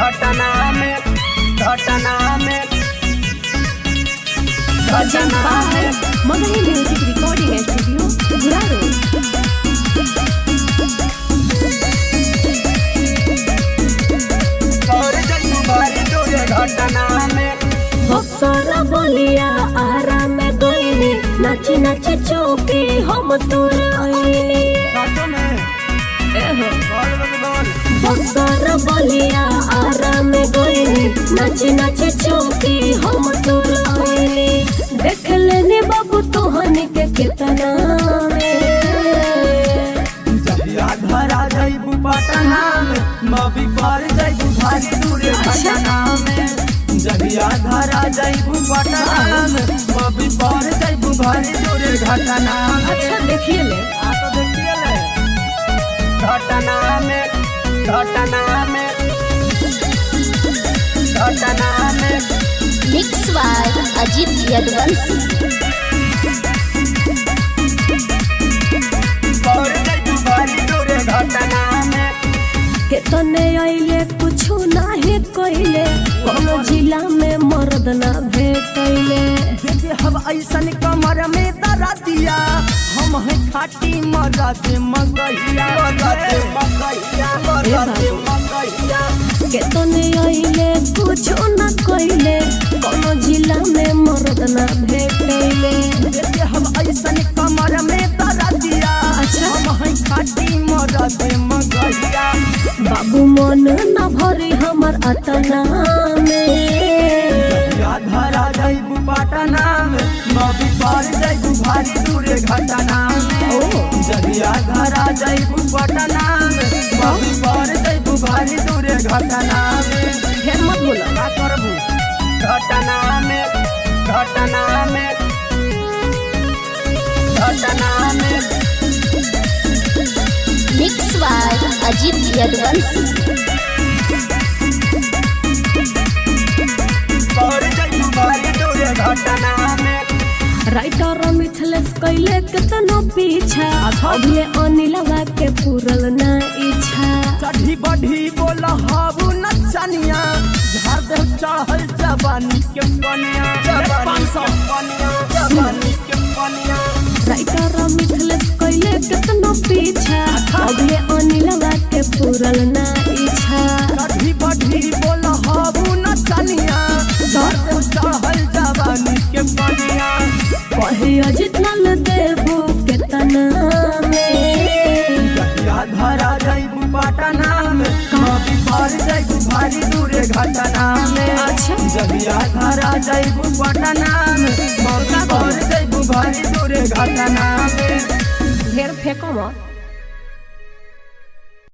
घटना में घटना में Urgent by Magahi Music Recording Studio, Guraro. और जइबू भारी दूर घटना में बक्सर बलिया आरा में गईनी नाची नाची चौकी हम तोर आईनी साचो में बोल बोल बोल बक्सर बलिया आरा में गईनी नाची नाची चौकी हम तोर आईनी देख लेनी बाबू तोहनी के कितना में जहिया धरा जइबू पटना में मबी पर जइबू भारी दूर घटना में जहिया धरा जइबू पटना में मबी पर जइबू भारी दूर घटना में अच्छा देखिए ले आ तो देखिए ले घटना में घटना में घटना में मिक्स बाय अजीत यदवंशी और जइबू भारी दूर घटना में केतने आइले कुछो नाही कइले कोनो जिला में मर्द ना भेटैले देखे हम ऐसन कमर में दरा दिया हम है खाटी मरद मगहिया मरद मगहिया मरद मगहिया केतने आइले कुछो ना कइले कोनो जिला में मर्द ना भेटैले देखे हम ऐसन कमर में दरा दिया अच्छा। हम है खाटी मरद मगहिया बाबू मन न भरे हमर अतना में या धरा जइबू पटना में नबी पार जइबू भारी दूर घटना में जहिया धरा जइबू पटना में नबी पार जइबू भारी दूर घटना में फिर मत बोला का करबू घटना में घटना में घटना में मिक्स बाय अजीत यदवंशी और जइबू भारी दूर घटना में राइटर मिथलेश कैले केतनो पीछा अच्छा। अभिले अनिलवा के पूरल ना इच्छा चढ़ी बढ़ी बोल हाबू नचनिया झाड़ दे चढ़ल जवानी के कनिया जवानी के कनिया जवानी के कनिया राइटर मिथलेश कैले केतनो पीछा अभिले अनिलवा के पूरल ना इच्छा चढ़ी बढ़ी बोल हाबू नचनिया झाड़ दे चढ़ल जवानी के कनिया कहे अजित नल देबू केतना में जहिया धरा जइबू पटना में कभी पार जइबू भारी दूर घटना में अच्छा। जहिया धरा जइबू पटना में कभी पार जइबू भारी दूर घटना में ढेर फेंको मत